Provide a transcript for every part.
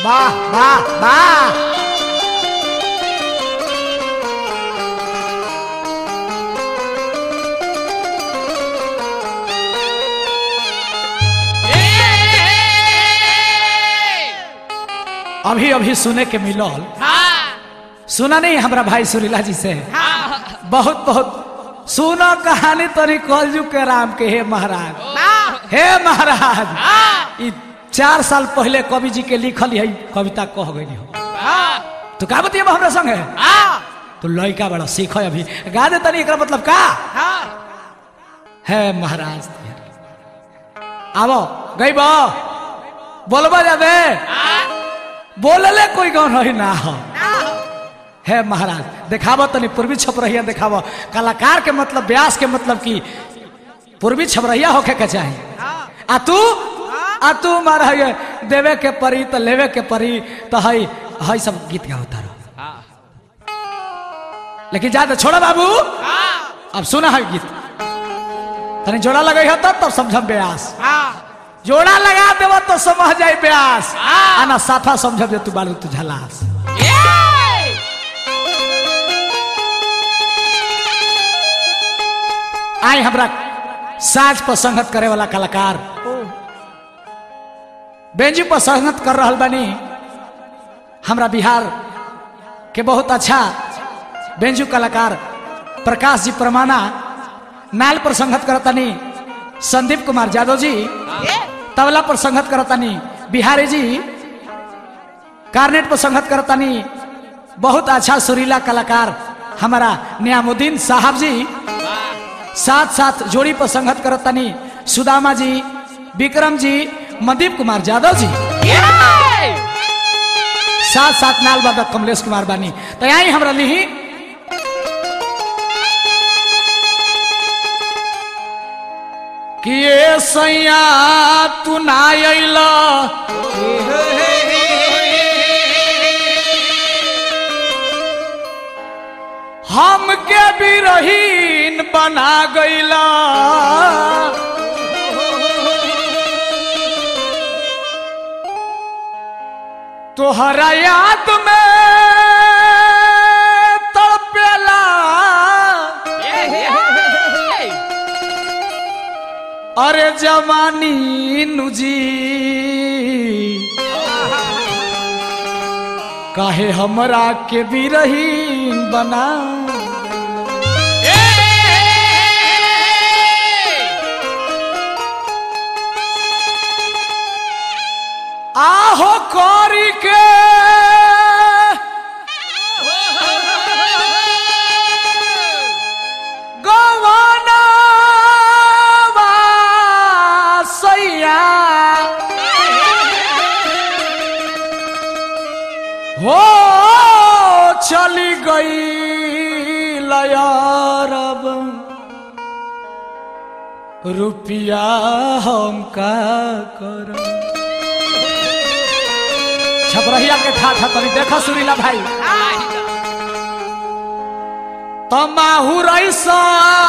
वाह वाह वाह अभी अभी सुने के मिलल सुना नहीं हमरा भाई सुरीला जी से बहुत बहुत सुनो कहानी तनी कलजू के राम के हे महाराज हे महाराज ई चार साल पहले कवि जी के लिखल है कविता कह गई हो तो का बतिया हमरा संग है तो लड़का बड़ा सीख अभी गा दे तनी एकरा मतलब का है महाराज आवो गई बो बोलबा जाबे बोलले कोई गौन रही ना हो है महाराज देखावो तनी पूर्वी छपरहिया देखावो कलाकार के मतलब व्यास के मतलब की पूर्वी छपरहिया होके के चाही आ तू आ तू मारा है देवे के परी तो लेवे के परी तो हई हई सब गीत गाता रहो लेकिन ज्यादा छोड़ा बाबू अब सुना है गीत तनी जोड़ा लगे हो तब तब समझम ब्यास जोड़ा लगा देव तो समझ जाए ब्यास आना साफा समझ दे तू बालू तू झलास आई हमरा साज पर संगत करे वाला कलाकार बेंजू पर संगत कर रहल बानी हमरा बिहार के बहुत अच्छा बेंजू कलाकार प्रकाश जी परमाना नाल पर संगत करतानी संदीप कुमार यादव जी तबला पर संगत करतानी बिहारी जी कार्नेट पर संगत करतानी बहुत अच्छा सुरीला कलाकार हमारा नियामुद्दीन साहब जी साथ साथ जोड़ी पर संगत करतानी सुदामा जी विक्रम जी मनदीप कुमार यादव जी साथ साथ नाल बाबा कमलेश कुमार बानी तो यही हमरा लिही कि ये सैया तू ना अइला हमके भी रहीन बना गईला तोहरा याद में तड़पेला अरे जवानी नुजी काहे हमरा के बिरहीन बना आहो कौरी के गवाना सैया हो चली गई लयारब रुपया हम का कर छपरहिया के ठाठा तनी देखा सुरीला भाई तमाहू रईसान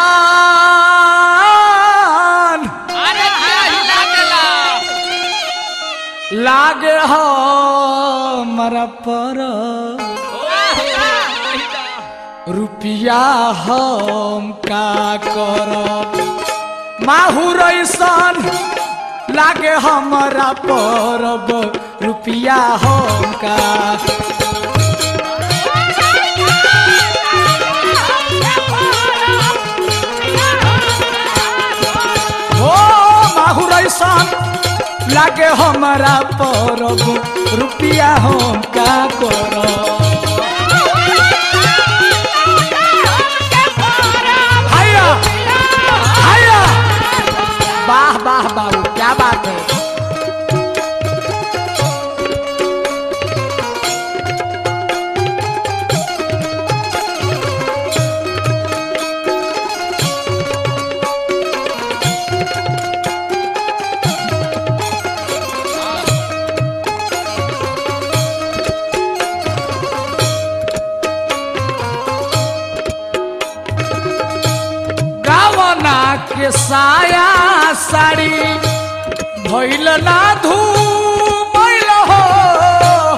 लागे हमरा पर रुपया हम का करब माहू रईसान लागे हमरा परब रुपया हम का हो माहू रईसान लागे हमरा परब रुपया हम का करब हाया हाया वाह वाह बाबू क्या बात है गावना के साया साड़ी भइल ना धूमैल हो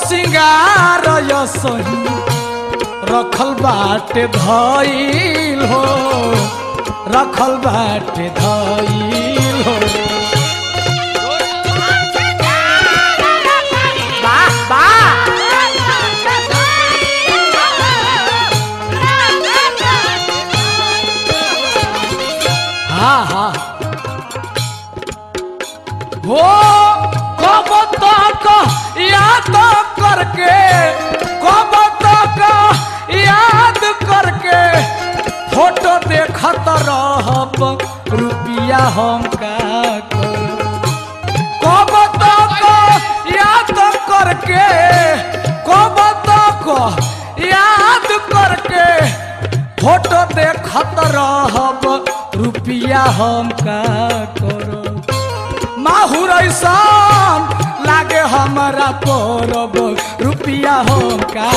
सिंगार यसही रखल बाटे धइल हो रखल बाटे धइल हो वाह वाह हाँ हाँ वो कब तक याद करके कब तक याद करके फोटो देखत रहब रुपिया हम का करब कब तक याद करके कब तक याद करके फोटो देखत रहब रुपिया हम का करब माहुर ऐसान लागे हमारा परब रुपिया हम का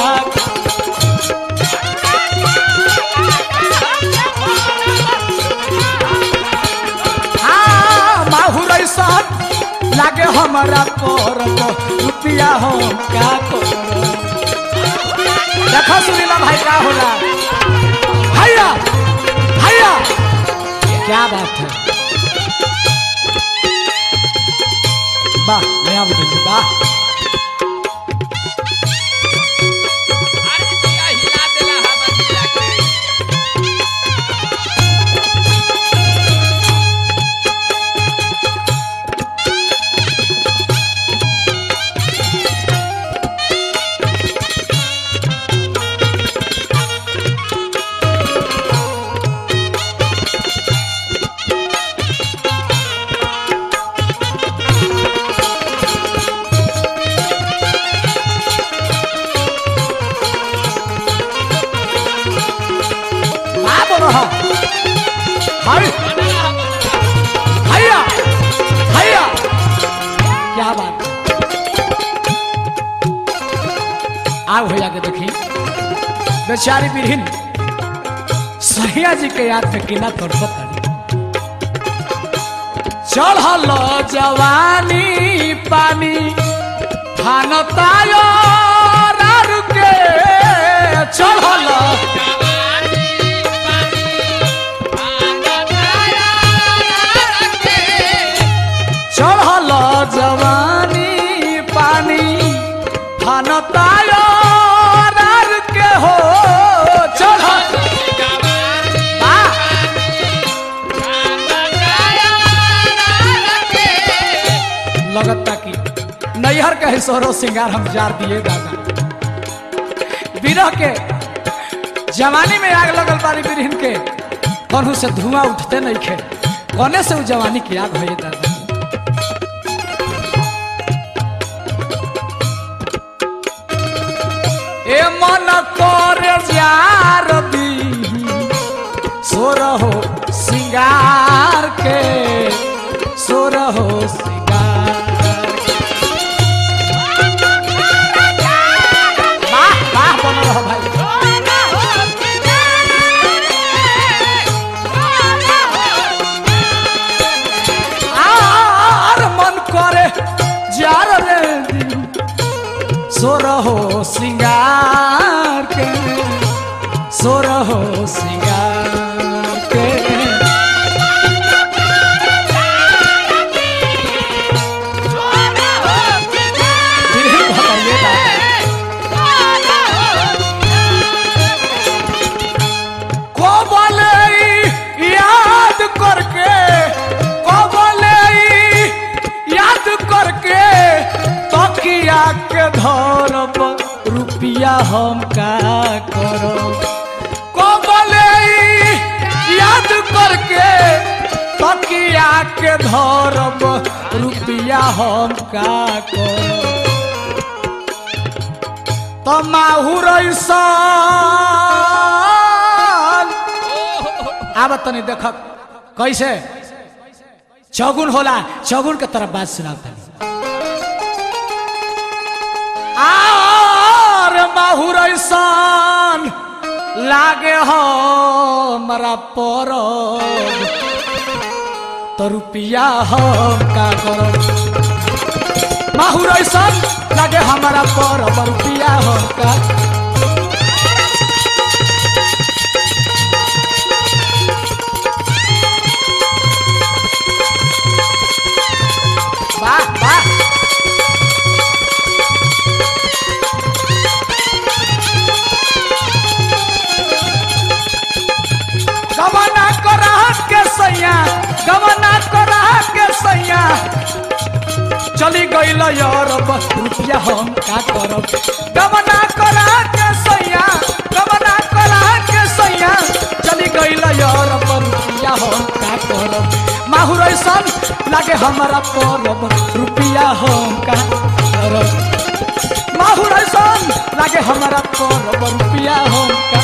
हाँ, माहुर ऐसान लागे हमारा परब रुपिया हम का करब देखो सुनीला भाई का होला हैया हैया क्या बात है वाह नया बुजुर्ग वाह अरे दिया हिला देला हमर दिया के वाह बोलो हाँ हाय बनला हम हैया हैया क्या बात है आग हो जाके देखी बेचारी बिरहिन सहिया जी के याद में किना तड़पत तारी चढ़ल जवानी पानी फानतायो रारू के चढ़ल जवानी पानी आंगनाया रखे चढ़ल जवानी पानी फानतायो रारू के हो चढ़ल जवानी वाह आंगनाया रखे लगता कि नैहर के सोरो श्रृंगार हम जार दिए दादा बिरह के जवानी में आग लगल बारी बिरहिन के कौनू से धुआं उठते नहीं खे कौने से उ जवानी की आग होए दादा ए मन करे जार दी सोर हो सिंगार के सोर हो सिंगार के। वाह वाह बनल रहो भाई आर मन करे जार रे सोर हो सिंगार के सोर हो सिंगार के बिरहिन भटैये दादा को बोले याद करके को बोले याद करके तकिया के धरब रुपिया हम का करब को बोले याद करके तकिया के धरब रुपिया हम का करब तो माहुर ऐसान आब तनी देख कैसे चौगुन होला चौगुन के तरफ बात सुनाओ तनी आर माहुर ऐसान लागे हो मरा पर तो रुपिया हम का करब माहुर ऐसान लगे हमारा पर रुपया हम का वाह वाह गवना करा के सैया गवना करा के सैया चली गईल यार रुपया हम का करब गवना करा के सैया गवना करा के सैया चली गईल यार रुपया हम का करब माहुर ऐसन लागे हमारा परब रुपया हम का करब माहुर ऐसन लागे हमारा परब रुपया हम का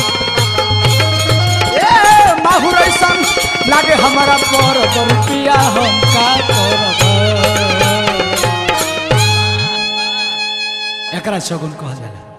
ए माहुर ऐसन लागे हमारा परब रुपया हम का करब एकरा शगुन कहल जाला